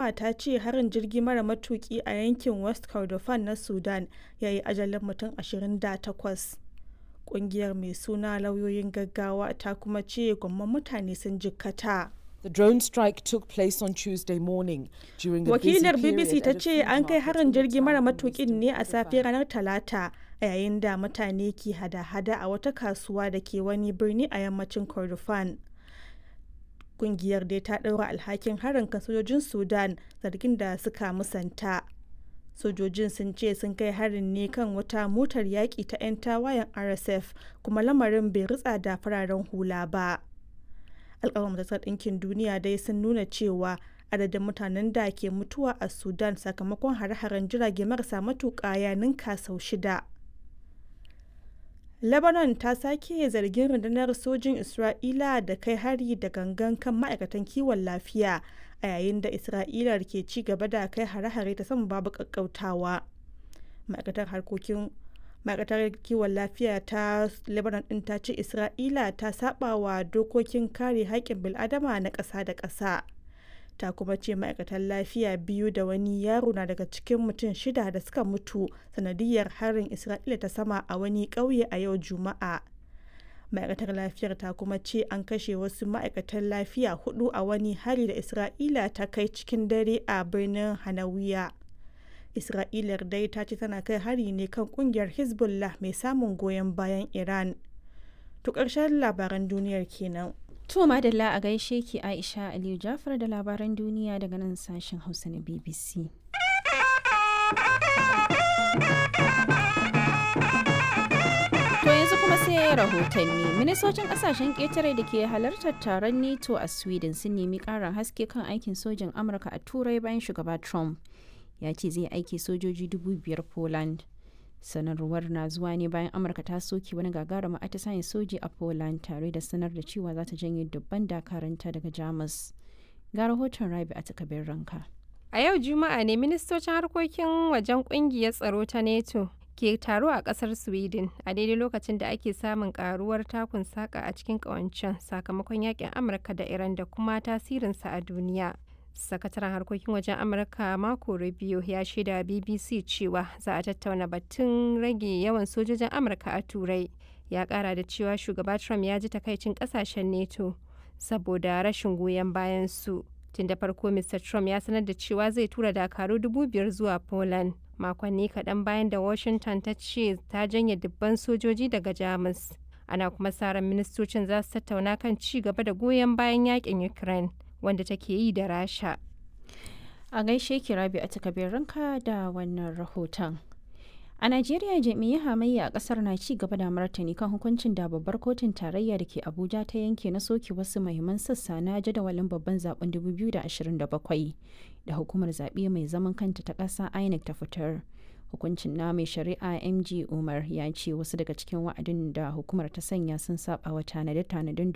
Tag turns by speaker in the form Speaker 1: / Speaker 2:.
Speaker 1: al'umma ta ce harin jirgi mara matuki a yankin west kordofan na sudan ya yi ajalin mutum 28 kungiyar mai suna lauyoyin gaggawa ta kuma ce gwamman mutane sun jikkata
Speaker 2: The drone strike took place on Tuesday morning during the busy
Speaker 1: wakilar
Speaker 2: period
Speaker 1: bbc ta
Speaker 2: at a
Speaker 1: ce
Speaker 2: food
Speaker 1: an kai
Speaker 2: market
Speaker 1: harin
Speaker 2: in the
Speaker 1: jirgi mara
Speaker 2: town of
Speaker 1: matukin
Speaker 2: Western
Speaker 1: ne a safe
Speaker 2: Kordofan.
Speaker 1: ranar talata a yayin da mutane ke hada-hada a wata kasuwa da ke wani birni a yammacin kordofan kungiyar dai ta ɗaura alhakin harin kan sojojin sudan zargin da suka musanta sojojin sun ce sun kai harin ne kan wata motar yaƙi ta 'yan tawayen rsf kuma lamarin bai ritsa da fararen hula ba alƙawar majalisar ɗinkin duniya dai sun nuna cewa adadin mutanen da ke mutuwa a sudan sakamakon hare-haren jirage marasa matuƙa ya ninka sau shida lebanon ta sake zargin rundunar sojin isra'ila da kai hari da gangan kan ma'aikatan kiwon lafiya a yayin da isra'ila ke ci gaba da kai hare-hare ta sama babu ƙaƙƙautawa ma'aikatar harkokin ma'aikatar kiwon lafiya ta lebanon din ta ce isra'ila ta saba wa dokokin kare haƙƙin bil'adama na ƙasa da ƙasa ta kuma ce ma'aikatan lafiya biyu da wani yaro na daga cikin mutum shida da suka mutu sanadiyar harin isra'ila ta sama a wani ƙauye a yau juma'a ma'aikatar lafiyar ta kuma ce an kashe wasu ma'aikatan lafiya hudu a wani hari da isra'ila ta kai cikin dare a birnin hanawiya isra'ilar dai ta ce tana kai hari ne kan kungiyar hezbollah mai samun goyon bayan iran to ƙarshen labaran duniyar kenan
Speaker 3: To madalla a gaishe ki Aisha Aliyu Jafar da labaran duniya daga nan sashen Hausa na BBC. To yanzu kuma sai rahotanni. Ministocin kasashen ƙetare da ke halartar taron NATO a Sweden sun nemi ƙarin haske kan aikin sojin Amurka a Turai bayan shugaba Trump. Ya ce zai aiki sojoji dubu biyar Poland. sanarwar na zuwa ne bayan amurka ta soke wani gagarumin atisayen soji a poland tare da sanar da cewa za ta janye dubban dakaranta daga jamus ga rahoton rabi a takabin ranka
Speaker 4: A yau Juma'a ne ministocin harkokin wajen kungiyar tsaro ta NATO ke taro a kasar Sweden a daidai lokacin da ake samun karuwar takun saka a cikin kawancen sakamakon yakin Amurka da Iran da kuma tasirinsa a duniya. Sakataren harkokin wajen Amurka Marco Rubio ya shaida BBC cewa za a tattauna batun rage yawan sojojin Amurka a Turai. Ya kara da cewa shugaba Trump ya ji takaicin kasashen NATO saboda rashin goyon bayan su. tun da farko mr trump ya sanar da cewa zai tura dakaru dubu biyar zuwa poland makonni kaɗan bayan da washington ta ce ta janye dubban sojoji daga jamus ana kuma sa ran ministocin za su tattauna kan ci gaba da goyon bayan yakin ukraine wanda take yi da rasha
Speaker 3: a gaishe ki rabi a takabin ranka da wannan rahoton a najeriya jami'ai hamayya a kasar na ci gaba da martani kan hukuncin da babbar kotun tarayya da ke abuja ta yanke na soke wasu mahimman sassa na jadawalin babban zaben 2027 da hukumar zaɓe mai zaman kanta ta ƙasa inec ta fitar hukuncin na mai shari'a mg umar ya ce wasu daga cikin wa'adin da hukumar ta sanya sun saba wa tanade-tanaden